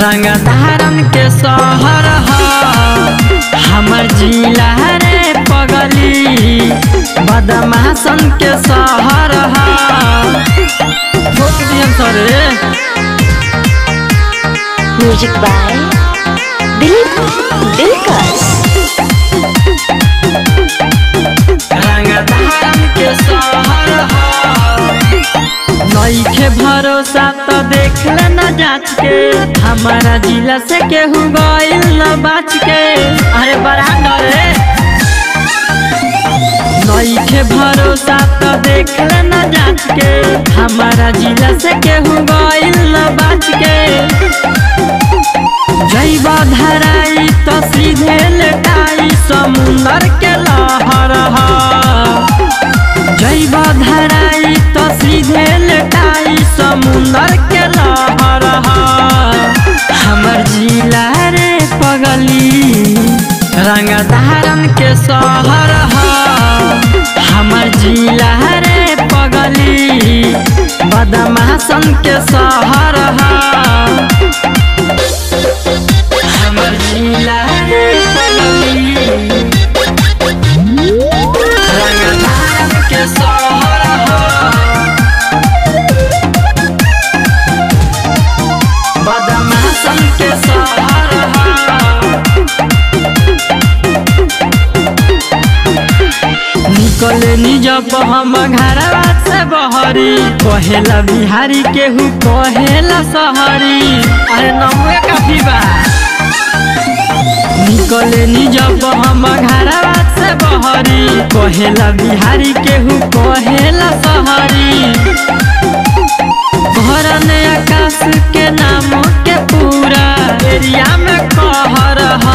रंग धारन के शहर ह हमर जिला रे पगली बदमाशन के शहर ह ठोक दियन सरे म्यूजिक बाय दिलीप दिलकश रंग धारन के शहर ह नईखे भरोसा तो देख ले न जाच के हमारा जिला से केहू गइल न बाच के अरे बड़ा डरे नईखे भरोसा तो देख ले न जाच के हमारा जिला से केहू गइल न बाच के जैब धराई तो सीधे लेटाई समुंदर के लहर ह जैब धराई तो सीधे लेटाई समुंदर के लहर ह हमर जिला रे पगली रंग धारन के शहर ह हमर जिला रे पगली बदमाशन के शहर ह हमर जिला रे पगली रंग धारन के शहर ह बदमाशन के शहर ह निकले निजब हम घरवा से बहरी कहेला बिहारी केहू कहेला सहरी अरे नमुए काफी बा निकले निजब हम घरवा से बहरी कहेला बिहारी केहू कहेला सहरी घर ने आकाश के नाम के पूरा एरिया में कहर ह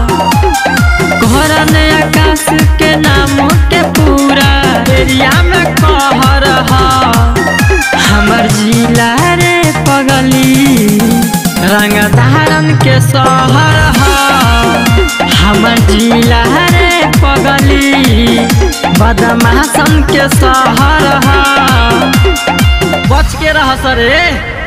घर ने आकाश के नाम के पूरा एरिया में कहर ह हमर जिला रे पगली रंग धारन के शहर ह हमर जिला रे पगली बदमाशन के शहर ह बच के रह सरे